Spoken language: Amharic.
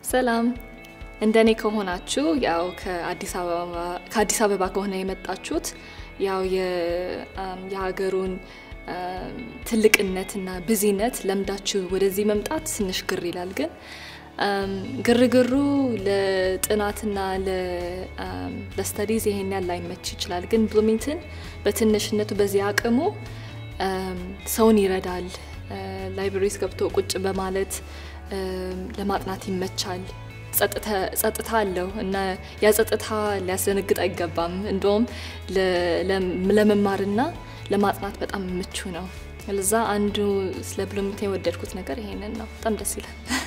ሰላም እንደኔ ከሆናችሁ ያው ከአዲስ አበባ ከሆነ የመጣችሁት ያው የሀገሩን ትልቅነትና ብዚነት ለምዳችሁ ወደዚህ መምጣት ትንሽ ግር ይላል። ግን ግርግሩ ለጥናትና ለስተዲዝ ይሄን ያህል ላይመች ይችላል። ግን ብሉሚንግተን በትንሽነቱ በዚህ አቅሙ ሰውን ይረዳል። ላይብረሪስ ገብቶ ቁጭ በማለት ለማጥናት ይመቻል። ጸጥታ አለው እና ያ ጸጥታ ሊያስደነግጥ አይገባም። እንደውም ለመማርና ለማጥናት በጣም ምቹ ነው። ለዛ አንዱ ስለ ብሉሚንግተን የወደድኩት ነገር ይሄንን ነው። በጣም ደስ ይላል።